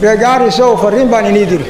reegaarisow fariin baan inii diri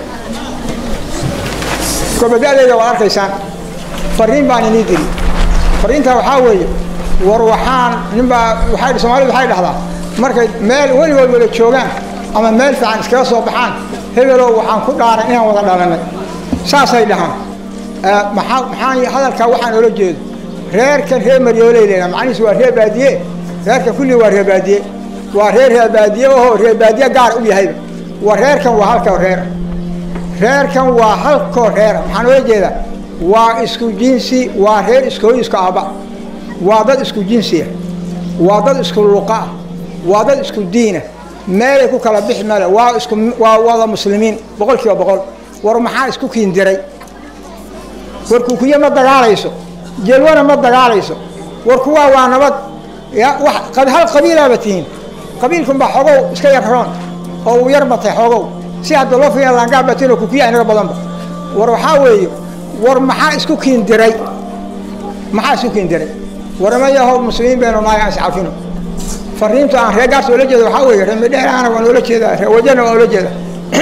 gobada'dayda waad arkaysaan fariin baan inii diri fariintaa waxaa weeye war waxaan ninbaa waay soomaalidu waxay dhahdaa markay meel weligood wada joogaan ama meel fiican iskaga soo baxaan hebelow waxaan ku dhaaran inaan wada dhalanay saasay dhahaan maxaa maxaa hadalkaa waxaan oola jeedo reerkan reer maryooley leedaha macnihiisu waa reer baadiye reerkan kulli waa reer baadiye waa reer reer baadiye oho reer baadiye gaar u yahayba waa reerkan waa halkoo reera reerkan waa halkoo reera maxaan oola jeedaa waa isku jinsi waa reer iskooy isku aabba waa dad isku jinsiya waa dad isku luqaah waa dad isku diina meelay ku kala bixi male waa isku waa wada muslimiin boqol kiiba boqol war maxaa isku kiindiray war kukuye ma dagaalayso jelwana ma dagaalayso war kuwaa waa nabad ya wax hal qabiilaaba tihiin qabiilkunbaa xoogow iska yar roon oo uu yar batay xoogow si hadda loo fiiya laangaa batin oo kukuya inaga badanba war waxaa weeye war maxaa isku kiindiray maxaa isku kiindiray waramayaho muslimiin baynu nahay aan iscafino fariintu aan reer gaars oola jeeda waxaa weeye reer midheeraana waan oola jeedaa reer wajana waan oola jeedaa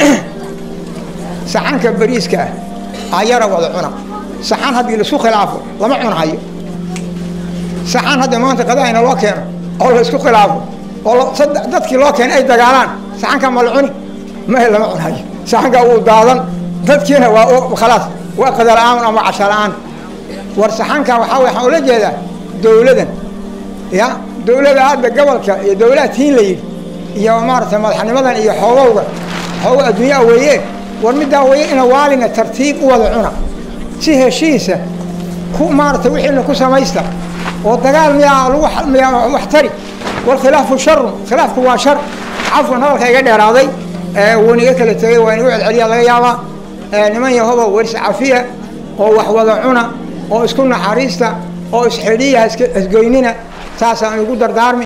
saxanka bariiska ah ayara wada cuna saxan haddii laisku khilaafo lama cunahayo saxan hadda maanta qadahayna loo keeno oo la isku khilaafo oo dadkii loo keena ay dagaalaan saxanka ma la cuni mahe lama cunahayo saxanka wuu daadan dadkiina waa khalaas waa qada la-aan ama casha la-aan war saxanka waxaa waxaan ula jeedaa dowladan ya dowlada hadda gobolka iyo dowlaha tiin la yidhi iyo maaragtay madaxnimadan iyo xoogowga xoogo adduunyaa weeye war middaa weeye ina waalina tartiib u wada cuna si heshiisa ku maaragtay wixiina ku samaysta oo dagaal miyaa lagu miyaa wax tari walkhilaafu sharun khilaafku waa shar cafwan hadalka iga dheeraaday wuuna iga kala tegay waa inagu celceliyaa laga yaabaa niman yahoba waris cafiya oo wax wada cuna oo isku naxariista oo isxidhiya isgoynina saasaan igu dardaarmi